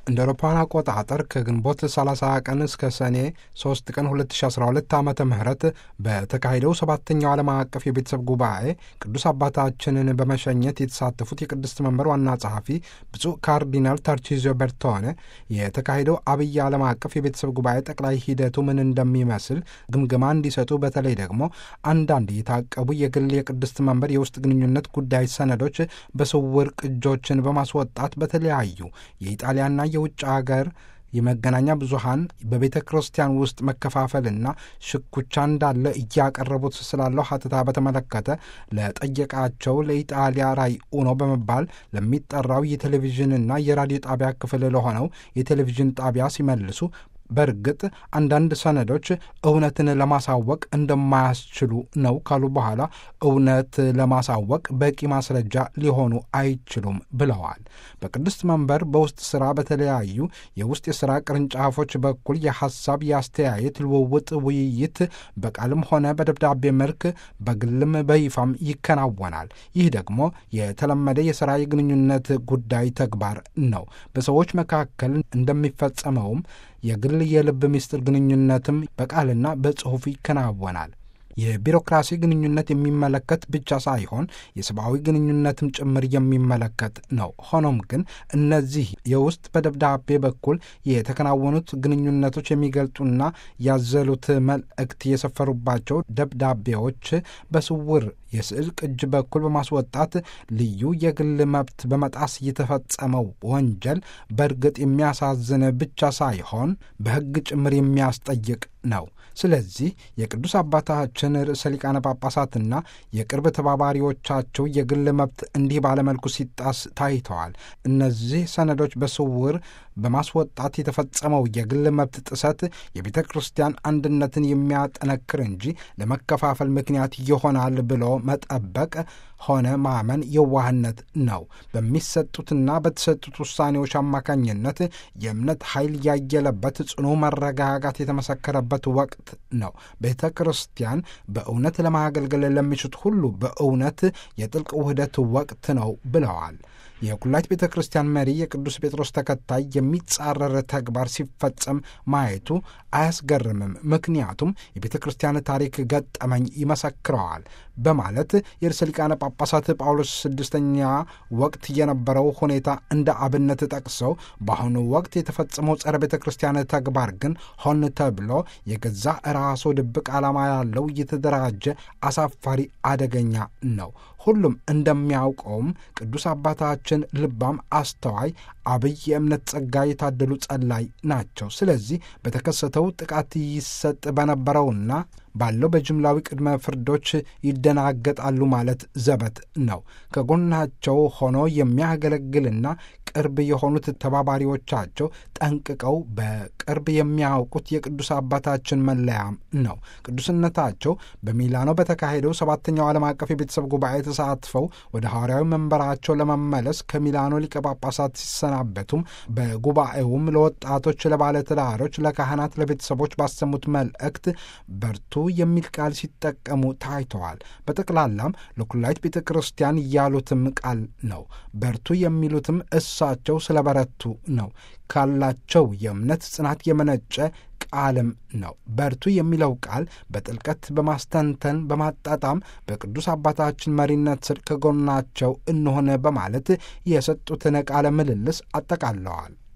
እንደ አውሮፓውያን አቆጣጠር ከግንቦት 30 ቀን እስከ ሰኔ 3 ቀን 2012 ዓ ም በተካሄደው ሰባተኛው ዓለም አቀፍ የቤተሰብ ጉባኤ ቅዱስ አባታችንን በመሸኘት የተሳተፉት የቅድስት መንበር ዋና ጸሐፊ ብፁዕ ካርዲናል ታርቺዚዮ በርቶኔ የተካሄደው አብይ ዓለም አቀፍ የቤተሰብ ጉባኤ ጠቅላይ ሂደቱ ምን እንደሚመስል ግምገማ እንዲሰጡ በተለይ ደግሞ አንዳንድ የታቀቡ የግል የቅድስት መንበር የውስጥ ግንኙነት ጉዳይ ሰነዶች በስውር ቅጆችን በማስወጣት በተለያዩ የኢጣሊያና የውጭ ሀገር የመገናኛ ብዙሃን በቤተ ክርስቲያን ውስጥ መከፋፈልና ሽኩቻ እንዳለ እያቀረቡት ስላለው ሀተታ በተመለከተ ለጠየቃቸው ለኢጣሊያ ራይ ኡኖ በመባል ለሚጠራው የቴሌቪዥንና የራዲዮ ጣቢያ ክፍል ለሆነው የቴሌቪዥን ጣቢያ ሲመልሱ በእርግጥ አንዳንድ ሰነዶች እውነትን ለማሳወቅ እንደማያስችሉ ነው ካሉ በኋላ እውነት ለማሳወቅ በቂ ማስረጃ ሊሆኑ አይችሉም ብለዋል። በቅድስት መንበር በውስጥ ስራ በተለያዩ የውስጥ የስራ ቅርንጫፎች በኩል የሐሳብ የአስተያየት ልውውጥ፣ ውይይት በቃልም ሆነ በደብዳቤ መልክ በግልም በይፋም ይከናወናል። ይህ ደግሞ የተለመደ የስራ የግንኙነት ጉዳይ ተግባር ነው። በሰዎች መካከል እንደሚፈጸመውም የግል የልብ ምስጢር ግንኙነትም በቃልና በጽሑፍ ይከናወናል። የቢሮክራሲ ግንኙነት የሚመለከት ብቻ ሳይሆን የሰብአዊ ግንኙነትም ጭምር የሚመለከት ነው። ሆኖም ግን እነዚህ የውስጥ በደብዳቤ በኩል የተከናወኑት ግንኙነቶች የሚገልጡና ያዘሉት መልእክት የሰፈሩባቸው ደብዳቤዎች በስውር የስዕል ቅጅ በኩል በማስወጣት ልዩ የግል መብት በመጣስ የተፈጸመው ወንጀል በእርግጥ የሚያሳዝን ብቻ ሳይሆን በሕግ ጭምር የሚያስጠይቅ ነው። ስለዚህ የቅዱስ አባታችን ርዕሰ ሊቃነ ጳጳሳትና የቅርብ ተባባሪዎቻቸው የግል መብት እንዲህ ባለመልኩ ሲጣስ ታይተዋል። እነዚህ ሰነዶች በስውር በማስወጣት የተፈጸመው የግል መብት ጥሰት የቤተ ክርስቲያን አንድነትን የሚያጠነክር እንጂ ለመከፋፈል ምክንያት ይሆናል ብሎ መጠበቅ ሆነ ማመን የዋህነት ነው። በሚሰጡትና በተሰጡት ውሳኔዎች አማካኝነት የእምነት ኃይል ያየለበት ጽኑ መረጋጋት የተመሰከረበት ወቅት ነው። ቤተ ክርስቲያን በእውነት ለማገልገል ለሚሹት ሁሉ በእውነት የጥልቅ ውህደት ወቅት ነው ብለዋል። የኩላይት ቤተ ክርስቲያን መሪ የቅዱስ ጴጥሮስ ተከታይ የሚጻረር ተግባር ሲፈጸም ማየቱ አያስገርምም፣ ምክንያቱም የቤተ ክርስቲያን ታሪክ ገጠመኝ ይመሰክረዋል በማለት የርዕሰ ሊቃነ ጳጳሳት ጳውሎስ ስድስተኛ ወቅት የነበረው ሁኔታ እንደ አብነት ጠቅሰው በአሁኑ ወቅት የተፈጸመው ጸረ ቤተ ክርስቲያን ተግባር ግን ሆን ተብሎ የገዛ ራሱ ድብቅ ዓላማ ያለው የተደራጀ አሳፋሪ አደገኛ ነው። ሁሉም እንደሚያውቀውም ቅዱስ አባታችን ልባም፣ አስተዋይ፣ አብይ የእምነት ጸጋ የታደሉ ጸላይ ናቸው። ስለዚህ በተከሰተው ጥቃት ይሰጥ በነበረውና ባለው በጅምላዊ ቅድመ ፍርዶች ይደናገጣሉ ማለት ዘበት ነው። ከጎናቸው ሆኖ የሚያገለግልና ቅርብ የሆኑት ተባባሪዎቻቸው ጠንቅቀው በቅርብ የሚያውቁት የቅዱስ አባታችን መለያም ነው። ቅዱስነታቸው በሚላኖ በተካሄደው ሰባተኛው ዓለም አቀፍ የቤተሰብ ጉባኤ ተሳትፈው ወደ ሐዋርያዊ መንበራቸው ለመመለስ ከሚላኖ ሊቀ ጳጳሳት ሲሰናበቱም በጉባኤውም ለወጣቶች፣ ለባለትዳሮች፣ ለካህናት፣ ለቤተሰቦች ባሰሙት መልእክት በርቱ የሚል ቃል ሲጠቀሙ ታይተዋል። በጠቅላላም ለኩላይት ቤተ ክርስቲያን ያሉትም ቃል ነው። በርቱ የሚሉትም እሳቸው ስለ በረቱ ነው። ካላቸው የእምነት ጽናት የመነጨ ቃልም ነው። በርቱ የሚለው ቃል በጥልቀት በማስተንተን በማጣጣም በቅዱስ አባታችን መሪነት ስር ከጎናቸው እንሆነ በማለት የሰጡትን ቃለ ምልልስ አጠቃለዋል።